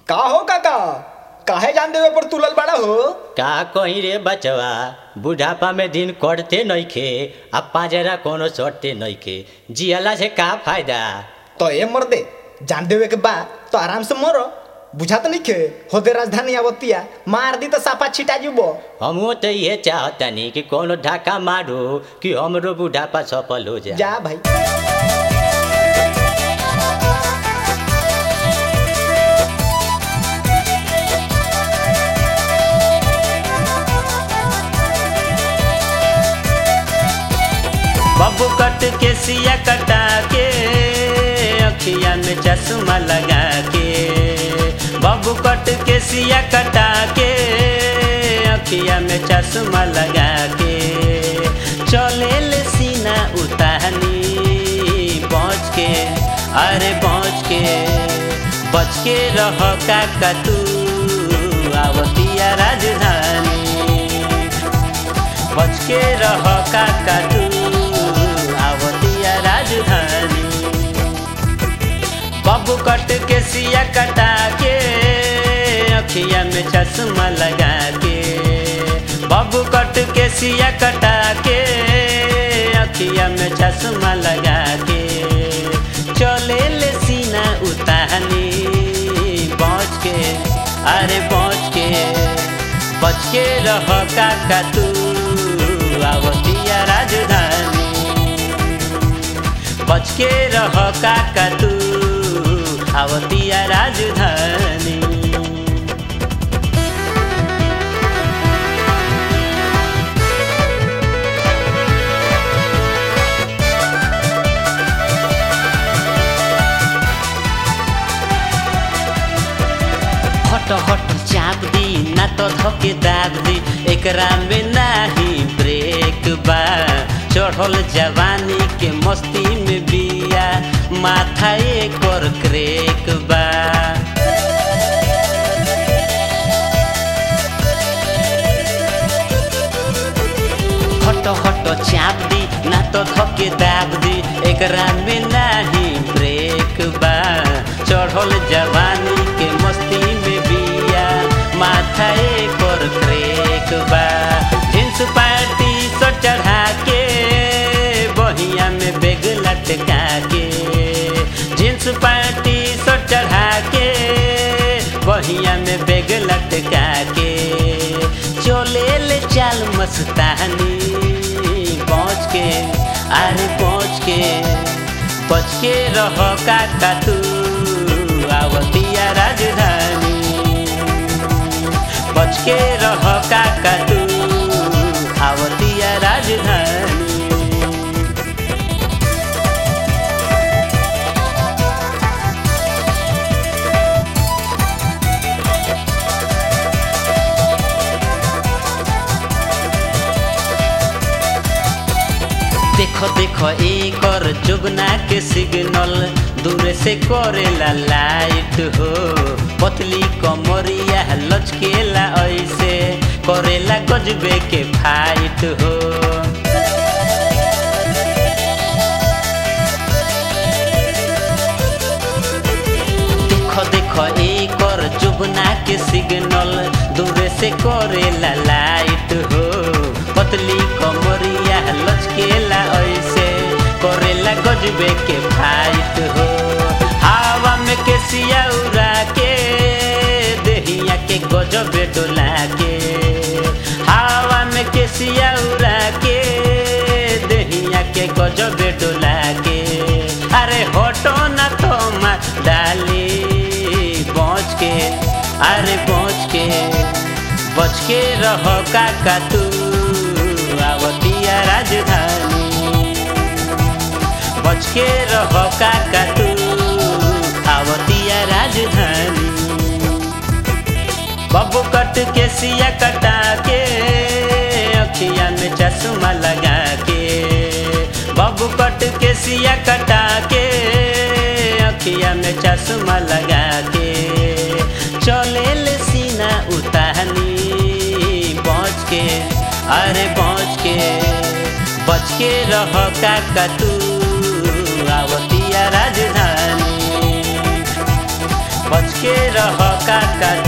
का हो काका काहे जान देवे पर तुलल बड़ा हो का कहीं रे बचवा बुढ़ापा में दिन कटते नइखे आ पाजरा कोनो सटते नइखे जियला से का फायदा तो ए मर दे जान देवे के बा तो आराम से मरो बुझा तो नहीं खे होदे राजधानी आवतिया मार दी तो सापा छिटा जुबो हमो तो ये चाहतनी कि कोनो ढाका मारो कि हमरो बुढ़ापा सफल हो जाए जा भाई बबू कट के सिया कटा के अखिया में चश्मा लगा के बबू कट के सिया कटा के अखिया में चश्मा लगा के चले ले सीना उतानी पहुँच के अरे पहुँच के बच के रह काका तू आवतिया राजधानी बच के रह काका तू आवतिया राजधानी बबू कट के सिया कटा के अखिया में चश्मा लगा के बबू कट के सिया कटा के अखिया में चश्मा लगा के चले ले सीना उतानी पहुँच के अरे पहुँच के बच के रह काका तू आवतिया राजधानी बच के रह काका तू आवतिया राजधानी हट हट चाप दी ना तो धके दाब दी एकरा में नाही ब्रेक बा चढ़ल जवानी के मस्ती में बिया माथा एकर क्रेक बा हट हट चाप दी ना तो धके दाब दी एकरा में नाही ब्रेक बा चढ़ल जवानी के मस्ती में बिया माथा एकर क्रेक बा जींस पैंटी सो चढ़ा के बहिया में बेग लटका के जींस पैंटी सो चढ़ा के बहिया में बेग लटका के चले ले चाल मस्तानी पहुँच के अरे पहुँच के बच के रह काका तू आवतिया राजधानी बच के रह काका तू आवतिया राजधानी देखो देखो एकर जुगना के सिग्नल दूर से करेला लाइट हो पतली कमरिया लचकेला ऐसे करेला गजबे के फाइट हो देखो देखो एकर जुगना के सिग्नल दूर से करेला लाइट हो पतली कमरिया लचकेला ऐसे करेला गजबे के फाइट हो हवा में के सिया उड़ा के देहिया के गजबे डोला के हवा में के सिया उड़ा के देहिया के गजबे डोला के अरे हटो ना तो मार डाली पहुँच के अरे पहुँच के बच के रह काका तू आवतिया राजधानी बच के रह काका तू आवतिया राजधानी बबू कट के सिया कटा के अखिया में चश्मा लगा के बबू कट के सिया कटा के अखिया में चश्मा लगा के चले ले सीना उतानी पहुँच के अरे पहुँच के बच के रह काका तू आवतिया राजधानी बच के रह काका